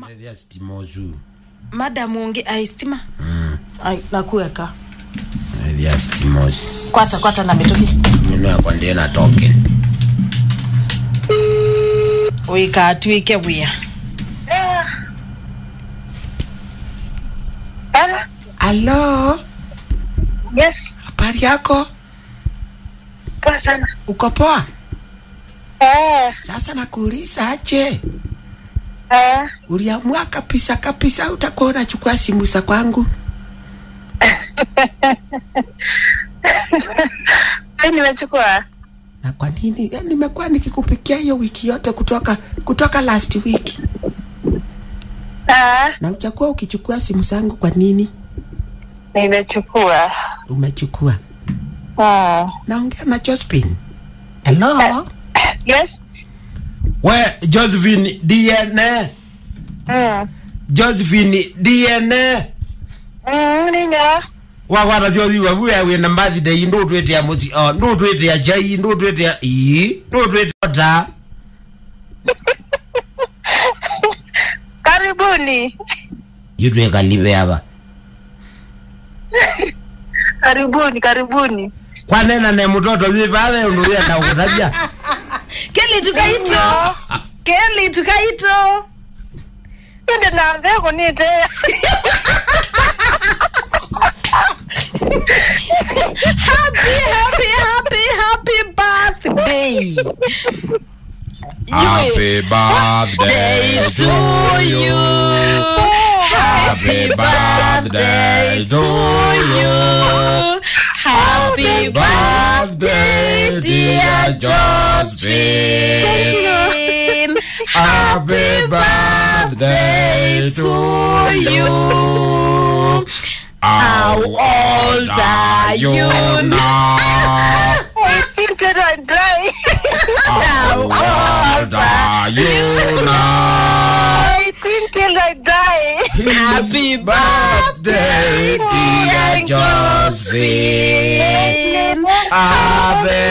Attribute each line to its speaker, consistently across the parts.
Speaker 1: Thia stimozu.
Speaker 2: madam ungi aistima ai nakuweka
Speaker 1: Thia stimozu.
Speaker 2: kwata kwata na mitoki
Speaker 1: Mino yakwa ndiye na token.
Speaker 2: wikatwike wia
Speaker 3: Hello?
Speaker 1: Halo,
Speaker 3: Yes,
Speaker 1: habari yako?
Speaker 3: poa sana.
Speaker 1: Uko poa?
Speaker 3: Eh,
Speaker 1: Sasa nakuuliza aje,
Speaker 3: eh,
Speaker 1: uliamua kabisa kabisa utakuwa unachukua simu za kwangu?
Speaker 3: mimi nimechukua.
Speaker 1: Na kwa nini? Ya, nimekuwa nikikupikia hiyo wiki yote kutoka kutoka last week,
Speaker 3: Ah,
Speaker 1: na ujakuwa ukichukua simu zangu. Kwa nini
Speaker 3: nimechukua.
Speaker 1: umechukua?
Speaker 3: Ah.
Speaker 1: Naongea na Josephine. Hello.
Speaker 3: Yes.
Speaker 1: We Josephine DNA.
Speaker 3: Mm.
Speaker 1: Josephine DNA.
Speaker 3: Mm, ninyo.
Speaker 1: wakwata cio thiwa buya wina birthday ndu twite ya muci o ndu twite ya chai ndu twite ya ii ndu twite ta
Speaker 3: Karibuni.
Speaker 1: yutweka live ava
Speaker 3: Karibuni, karibuni.
Speaker 1: kwanena ne mutoto thivave undu wienda ukutajia
Speaker 2: keli tukaito keli tukaito
Speaker 3: Inde na mbegu nite.
Speaker 2: happy happy happy happy birthday
Speaker 1: Happy birthday
Speaker 2: to you. Happy birthday to you. Happy birthday, dear Josephine. Happy birthday to you. How old are you now?
Speaker 3: I think that I die.
Speaker 2: How old are you now?
Speaker 3: I think till I die.
Speaker 2: Happy birthday, dear Josephine.
Speaker 1: Happy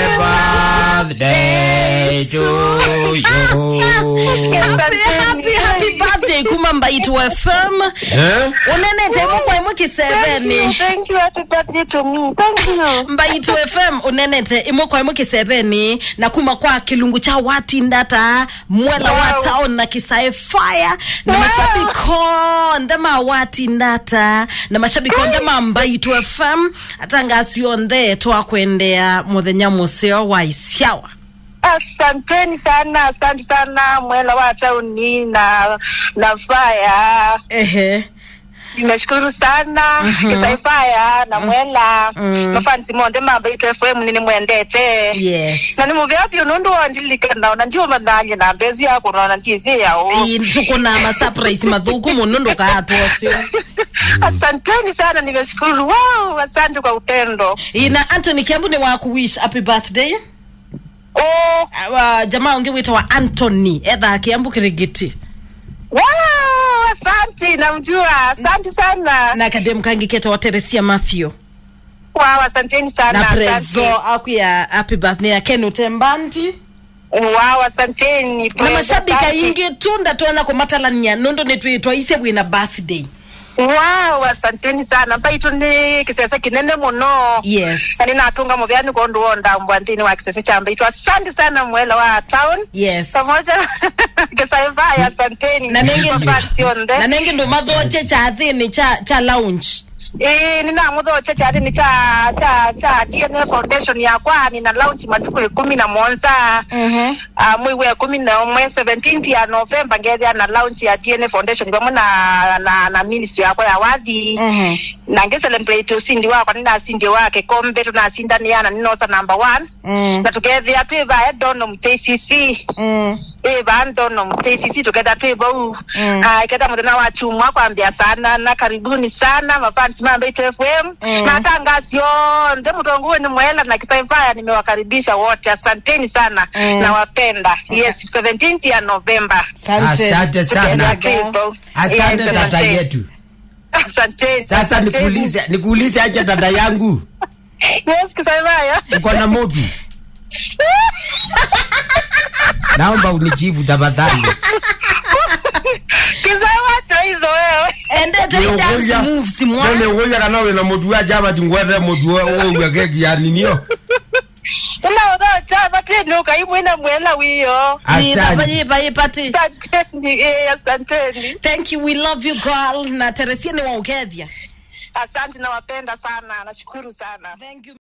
Speaker 1: birthday to you
Speaker 2: Happy, happy, happy birthday kuma mbaitu FM
Speaker 1: Eh?
Speaker 2: unenete mukwa imu
Speaker 3: Thank you,
Speaker 2: kiseveni
Speaker 3: thank you. Happy birthday to me. Thank you.
Speaker 2: mbaitu fm unenete imwe kwa imwe kiseveni na kuma kwa kilungu cha wati ndata mwela wa
Speaker 3: Wow.
Speaker 2: town na kisae fire na
Speaker 3: Wow.
Speaker 2: mashabiko ndema wati ndata na mashabiko ndema mbaitu fm atangasio nthe twakwendea muthenya museo wa isyawa
Speaker 3: Asanteni sana, asante sana mwela wa tauni na na faya.
Speaker 2: ehe
Speaker 3: Nimeshukuru sana kisaifaya na mwela
Speaker 2: Mhm.
Speaker 3: mafansi monde mamba itu FM nini mwendete
Speaker 2: yes
Speaker 3: na ni muvyapyo nundu wandilika naona ndio mananye na mbezi yako naona ntizi yao
Speaker 2: tukuna masurprise mathuku muno ndukatwosio
Speaker 3: asanteni sana nimeshukuru wow asante kwa upendo
Speaker 2: ina antony kiambu ni wakuwish happy birthday
Speaker 3: oh
Speaker 2: uh, jamaa ungi witwa antony etha kiambu kirigiti
Speaker 3: wow asante namjua asante sana
Speaker 2: na kadem kangi keta wa teresia matthew
Speaker 3: wow asanteni sana
Speaker 2: na
Speaker 3: asante.
Speaker 2: prezo akuya happy birthday ya ken utembanti
Speaker 3: wow asanteni
Speaker 2: na
Speaker 3: Praise,
Speaker 2: mashabika
Speaker 3: asante.
Speaker 2: ingi tunda twena kumatalania nondo nitwitwa ise wina birthday
Speaker 3: wow asanteni sana mpaitu ni kisese kinene muno
Speaker 2: yes
Speaker 3: ani natunga muvyani konduwonda mbwantini wa kisese chambaitwa asante sana mwela wa town
Speaker 2: yes
Speaker 3: pamoja kisaivaya asanteni
Speaker 2: na nengi
Speaker 3: Mafansionde.
Speaker 2: na nengi ndo mathoche cha thini cha cha lounge
Speaker 3: Ii, nina muthoche chathini cha cha cha DNA Foundation yakwa nina launch matuku ikumi na monza
Speaker 2: mhm
Speaker 3: uh, mwei wa kumi na umwe 17th ya November ngethia na launch ya DNA Foundation pamwe na na, na ministry yakwa ya wathi
Speaker 2: mhm
Speaker 3: na nge celebrate usindi wakwa ninasindi wake kombe tunasindaniana ninosa number one
Speaker 2: mm
Speaker 3: na tukethia twivaya dono mtcc
Speaker 2: mm
Speaker 3: iva ndono mtcc tuketha twivau
Speaker 2: Mm.
Speaker 3: Ah, iketha muthenya wa chumwa kwambia sana na karibuni sana mafansi mambaitu fm
Speaker 2: Mm.
Speaker 3: na tangasio nde mutonguwe ni mwela na kisaifaya nimewakaribisha wote asanteni sana
Speaker 2: Mm.
Speaker 3: nawapenda yes 17th ya november
Speaker 2: asante
Speaker 1: Asante sana.
Speaker 3: People.
Speaker 1: asante
Speaker 3: Yes,
Speaker 1: tata
Speaker 3: asante.
Speaker 1: yetu
Speaker 3: asanteni
Speaker 1: sasa
Speaker 3: asanteni.
Speaker 1: nikuulize nikuulize aje dada yangu
Speaker 3: yes kisaifaya
Speaker 1: uko na motu naomba unijibu tafadhali
Speaker 3: kisaifaya
Speaker 2: dance moves mwa
Speaker 1: nene ngoja kana wina mutu wa jaba tingwete mutu wa keki ya ninio
Speaker 3: ila utho chava teni ukaimwina mwela wiyo
Speaker 1: asante
Speaker 2: yipa yipa ti
Speaker 3: asanteni eh, asanteni
Speaker 2: thank you we love you girl na teresia ni waukethia
Speaker 3: asante nawapenda sana nashukuru sana
Speaker 2: thank you